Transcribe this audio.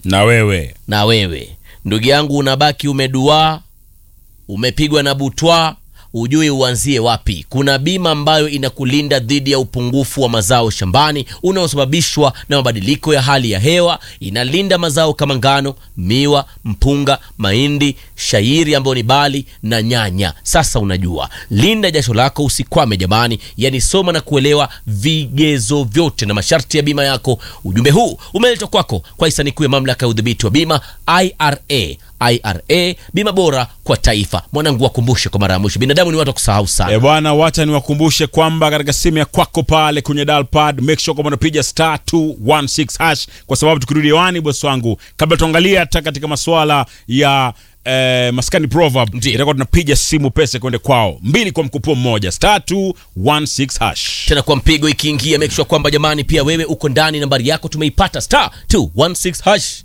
na wewe na wewe ndugu yangu unabaki umeduaa umepigwa na butwa ujui uanzie wapi kuna bima ambayo inakulinda dhidi ya upungufu wa mazao shambani unaosababishwa na mabadiliko ya hali ya hewa inalinda mazao kama ngano miwa mpunga mahindi shairi ambayo ni bali na nyanya sasa unajua linda jasho lako usikwame jamani yani soma na kuelewa vigezo vyote na masharti ya bima yako ujumbe huu umeletwa kwako kwa hisani kuu ya mamlaka ya udhibiti wa bima ira ira bima bora kwa taifa mwanangu wakumbushe kwa mara ya mwisho binadamu ni watu wa kusahau sana E bwana, wacha niwakumbushe kwamba katika simu ya kwako pale kwenye dial pad make sure kwamba unapiga star 216 hash, kwa sababu tukirudi hewani, bosi wangu, kabla tuangalia hata katika masuala ya eh, maskani proverb, Ndiyo. itakuwa tunapiga simu pesa kwende kwao, mbili kwa mkupuo mmoja, star 216 hash. tena kwa mpigo ikiingia make sure kwamba jamani pia wewe uko ndani nambari yako tumeipata star 216 hash